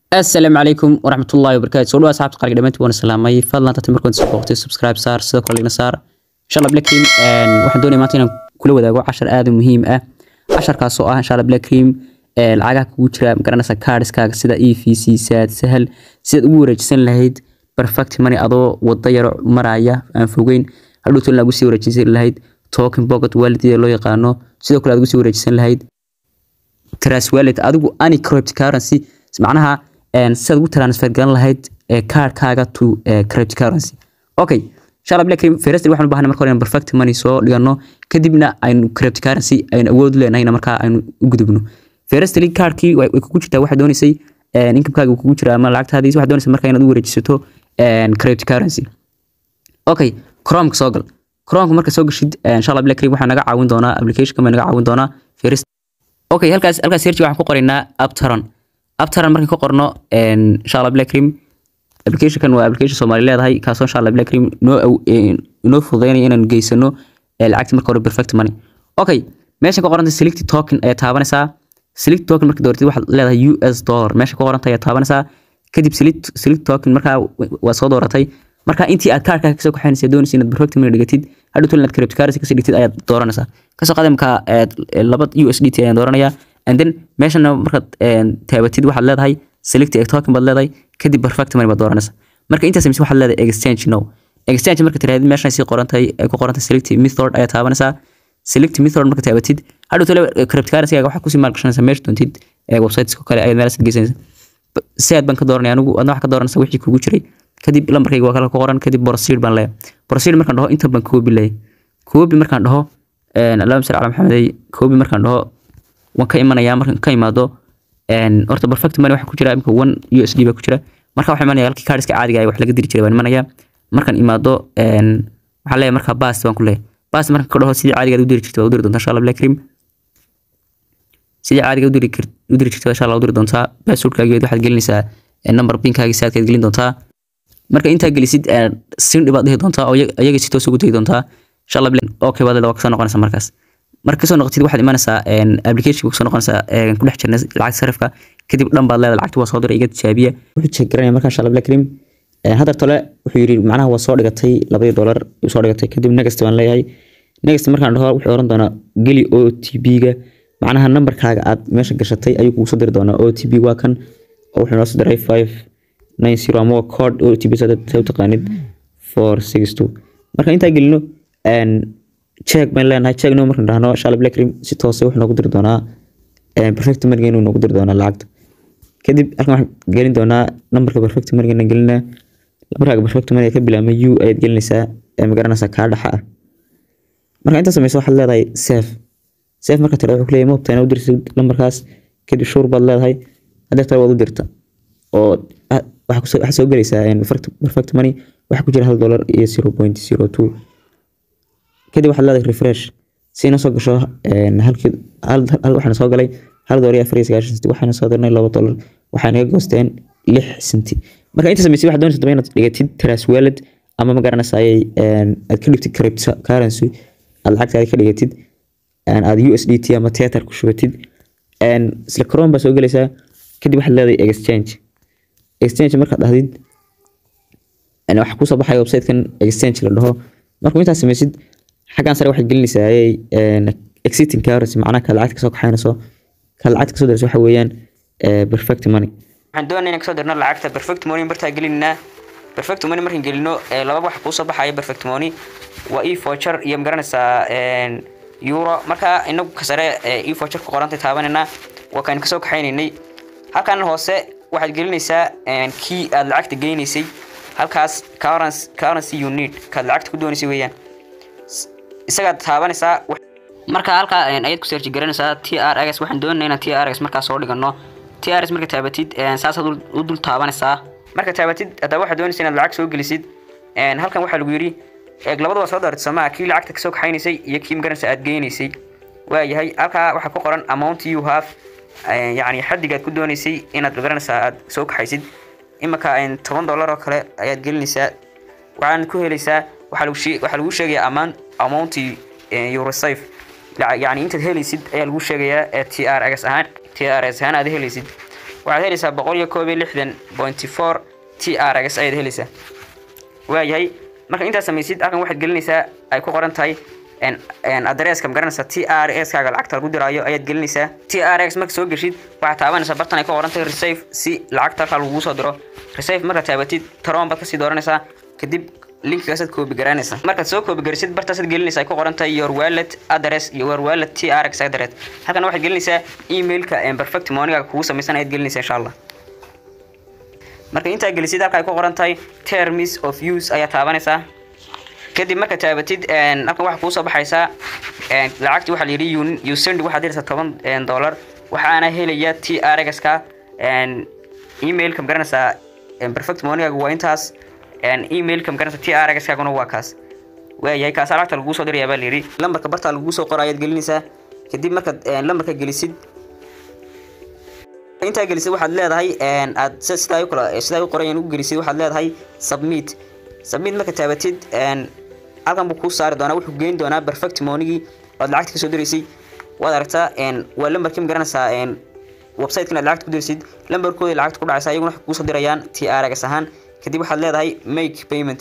asalaamu calaykum waraxmatullaahi wabarakaatu soo dhawa asxaabta qaaliga dhamaantii waan salaamay fadlan tati markaan soo booqtay subscribe saar sidoo kale igna saar insha allah black cream waxaan doonaya maanta inaan kula wadaago cashar aad u muhiim ah casharkaas oo ah insha allah black cream lacagaha kugu jira magaranaysa kaadhiskaaga sida e v c saad sahal sidaad ugu wareejisan lahayd perfect money adoo wada yaro maraya aan fogeyn hadhow tolin aad ugu sii wareejisan lahayd token pocket wallet loo yaqaano sidoo kale aad ugu sii wareejisan lahayd trust wallet adigu any cryptocurrency macnaha sidaad ugu transfer garan lahayd kaarkaaga to cryptocurrency okay inshallah black cream first waxaan u baahnay marka hore in perfect money soo dhigano kadibna aynu cryptocurrency aynu awood u leenahay marka aynu u gudubno firstly kaarkii way kugu jirtaa waxaad doonaysay incomekaaga kugu jira ama lacagtaadii waxaad doonaysaa marka inaad u wareejisato cryptocurrency okay chrome soo gal chrome marka soo gashid inshallah black cream waxaa naga caawin doonaa application baa naga caawin doonaa first okay halkaas halkaas search waxaan ku qoraynaa aptaron aptaran markaan ka qorno inshallah black cream applicationkan waa application soomaali leedahay kaasoo inshallah black cream noo inoo fududeynaya inaan geysano lacagta marka hore perfect money okay meeshan ka qoranta select token ayaa taabanaysaa select token marka dooratid waxaad leedahay us dollar meesha ka qoranta ayaa taabanaysaa kadib select select token markaa waa soo dooratay marka intii aad kaarkaa kasoo kaxaynaysa doonaysa inaad perfect money dhigatid hadhow tol inaad cryptocurrency kasii dhigtid ayaad dooranaysaa kasoo qaada markaa laba USDT ayaan dooranayaa and then meeshana markaad taabatid waxaad leedahay select a token baad leedahay kadib perfect money baad dooranaysaa marka intaas mise waxaad leedahay exchange no exchange marka tiraahid meeshan sii qorantay ay ku qorantay select method ayaa taabanaysaa select method marka taabatid hadhow tole cryptocurrency-gaaga waxaad kusii maalgashanaysaa meesha doontid websites kale ayaad meelaas geysanaysaa si aad baan ka dooranaya anigu adna waxaa ka dooranaysaa wixii kugu jiray kadib lambarkayga waa kala ku qoran kadib proceed baan leeyahay proceed markaan dhaho inta baan koobi leeyahay koobi markaan dhaho allahumma salli ala maxamedey koobi markaan dhaho waan ka imanayaa markaan ka imaado horta perfect money waxa ku jira imika one usd baa ku jira marka waxaa imanaya halkii kaadhiska caadiga wax laga diri jiray baan imanaya markaan imaado waxaan leeyahay markaa bast baan ku leeyahay bast markaan ka dhaho sidii caadiga aad u diri jirta waa u diri doontaa insha allah black cream sidii caadiga u diri u diri jirta insha allah u diri doontaa passwordkaageed waxaad gelinaysaa number pinkaagi saadkaad gelin doontaa marka intaa gelisid sindhi baad dhihi doontaa oo iyaga si toos ugu tegi doontaa insha allah okay baad waa kasoo noqonaysaa markaas marka kasoo noqotid waxaad imanaysaa application kasoo noqonaysaa ku dhex jirna lacag sarifka kadib dhan baad leedahay lacagta waa soo diray iga tijaabiya wuxuu check garanaya marka insha allah black cream hadar tole wuxuu yidhi macnaha waa soo dhigatay labadii dollar soo dhigatay kadib next baan leeyahay next markaan dhaho wuxuu oran doonaa geli o t b-ga macnaha numberkaaga aad meesha gashatay ayuu kugu soo diri doonaa o t b waa kan oo wuxuu noo soo diray five nine zero ama code o t b sa u taqaanid four six two marka intaa gelino check baan leenahay check no markaan dhahno insha allah black cream si toose wuxuu noogu diri doonaa perfect money inuu noogu diri doonaa lacagta kadib halkan waxaan gelin doonaa numberka perfect money na gelinaa numberkaaga perfect money ka bilaabma u ayaad gelinaysaa ma garanaysaa kaa dhaxa ah marka intaa sameyso waxaad leedahay safe safe marka tira wuxuu ku leeyahay moobta inaad u dirtid numberkaas kadib shuur baad leedahay haddii tale waad u dirta oo waxaa soo gelaysaa perfect money waxaa ku jira hal dollar iyo zero point zero two kadib waxaad leedahay refresh si ina soo gasho halkii hal waxaana soo galay hal dollar iyo afar iyo sagaashan senti waxaana soo dirnay laba dollar waxay naga goosteen lix senti marka inta sameysay waxaad doonaysa inaad dhigatid trust wallet ama ma garanaysaay aad ka dhigtid cryptocurrency aad lacagtaada ka dhigatid aad USDT ama Tether ku shubatid isla Chrome baa soo gelaysaa kadib waxaad leedahay exchange exchange markaad dhahdid waxa kusoo baxaya website-kan exchange la dhaho markuu intaas sameysid xaggan sare waxaad gelinaysaa exiting currency macnaha kaad lacagta kasoo kaxaynayso kaad lacagta kasoo dirayso waxa weeyaan perfect money waxaan doonaya inaan kasoo dirno lacagta perfect money bartaa gelinaa perfect money markaan gelino laba wax kuusoo baxaya perfect money waa e voucher iyo magaranaysaa euro marka inagu kasare e voucher ku qorantay taabanayna waa kaan kasoo kaxaynaynay halkan hoose waxaad gelinaysaa kii aad lacagta geynaysay halkaas currency you need kaad lacagta ku doonaysay weeyaan isagaad taabanaysaa marka halkaa ayaad ku searchi garanaysaa t r x waxaan doonayna inaan t r x markaa soo dhigano t r x marka taabatid saasaad u dul taabanaysaa marka taabatid haddaba waxaad doonaysa inaad lacag soo gelisid halkan waxaa lagu yidhi eeg labadaba soo daartid somaa kii lacagta kasoo kaxaynaysay iyo kii magaranaysa aad geynaysay waayahay halkaa waxaa ku qoran amount you have yacni xaddigaad ku doonaysay inaad magaranaysaa aad soo kaxaysid imika toban dollar oo kale ayaad gelinaysaa waxaana ku helaysaa waxaa lagu sheegayaa amount amount you receive yacni intaad helaysid ayaa lagu sheegayaa t r x ahaan t r x ahaan aad helaysid waxaad helaysaa boqol iyo koob iyo lixdan pointy four t r x ayaad helaysaa waayahay marka intaad samaysid halkan waxaad gelinaysaa ay ku qoran tahay adreeska magaranaysa t r x kaaga lacagta lagu diraayo ayaad gelinaysaa t r x marka soo geshid waxaad taabanaysaa bartan ay ku qoran tahay receive si lacagta halkaa lagugu soo diro receive markaad taabatid taroon baad kasii dooranaysaa kadib linkigaasaad koobi garanaysaa markaad soo koobi garisid bartaasaad gelinaysaa ay ku qoran tahay your wallet address iyo your wallet t r x address halkan waxaad gelinaysaa emailka perfect moneyga kugu samaysan ayaad gelinaysaa insha allah marka intaa gelisid halka ay ku qoran tahay terms of use ayaa taabanaysaa kadib marka taabatid halkan waxaa kuusoo baxaysaa lacagti waxaa layidhi usend waxaad helaysaa toban dollar waxaana helaya t r x ka emailka magaranaysaa perfect moneygaga waa intaas emailka magaranaysa t r x kaaguna waa kaas waayahay kaasa lacagta laguu soo dirayaa baa layidhi lambarka bartaa laguu soo qora ayaad gelinaysaa kadib markaad lambarka gelisid intaa gelisid waxaad leedahay aad sidaa kala sidaa u qorayan u gelisid waxaad leedahay submit submit marka taabatid halkan buu kuu saari doonaa wuxuu geyn doonaa perfect monigii oad lacagta kasoo diraysay waad aragtaa waa lambarkii magaranaysaa website-kan aad lacagta ku diraysid lambarkooda lacagta ku dhacaysa iyaguna waxay kuusoo dirayaan t r x ahaan kadib waxaad leedahay make payment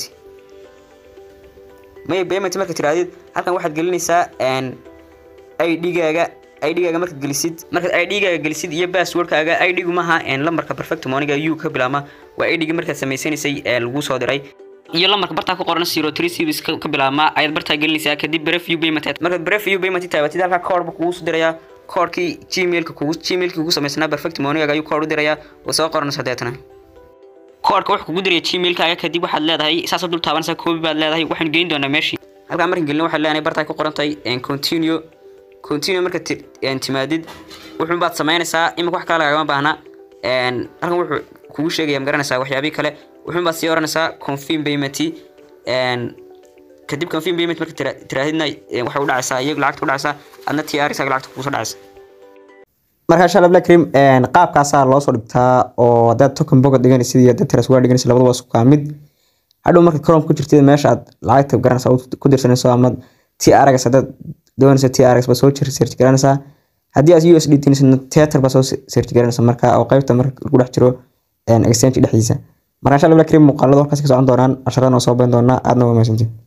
make payment marka tirahdid halkan waxaad gelinaysaa id-gaaga id-gaaga markaad gelisid markaad id-gaaga gelisid iyo passwordkaaga id-gu maaha lambarka perfect moniga u ka bilaama waa id-gi markaad samaysanaysay lagu soo diray iyo lambarka bartaa ku qoran zero three series ka bilaabma ayaad bartaa gelinaysaa kadib brefview payment markaad brefview payment taabatid halkaa koodhba kugu soo dirayaa koodhkii gmailka kugu gmailkii kugu samaysnaa perfect monigaga ayuu koodh u dirayaa oo soo qoranaysa deetana koodhka wuxuu kugu diraya gmailkaaga kadib waxaad leedahay saasaad dul taabanaysaa koobi baad leedahay waxaan geyn doonaa meeshii halkaa markan gelin waxaad leenahay bartaa ku qoran tahay continue continue marka timaadid wuxuun baad samaynaysaa imika wax kale lagama baahna halkan wuxuu kugu sheegaya magaranaysaa waxyaabii kale wuxuun baad sii oranaysaa confirm payment kadib confirm payment marka tiraahidna waxay u dhacaysaa iyagu lacagta u dhacaysaa adna t r isaga lacagta kugu soo dhacaysa marka insha allah blackrim qaabkaasaa loo soo dhigtaa oo haddaad token boga dhiganaysid iyo haddaad transfer dhiganaysid labadaba isku kaa mid hadhow marka chrome ku jirtid meesha aad lacagta garanaysaa ku dirsanayso ama t r x haddaad doonaysa t r x baa soo search garanaysaa haddii aad u s d tinaysidna tether baa soo search garanaysa marka oo qaybta marka lagu dhex jiro exchange dhexdiisa marka insha allah blackrim muuqaalada halkaas ka socon doonaan casharadana oo soo bayn doonaa aadna waa mahadsantiin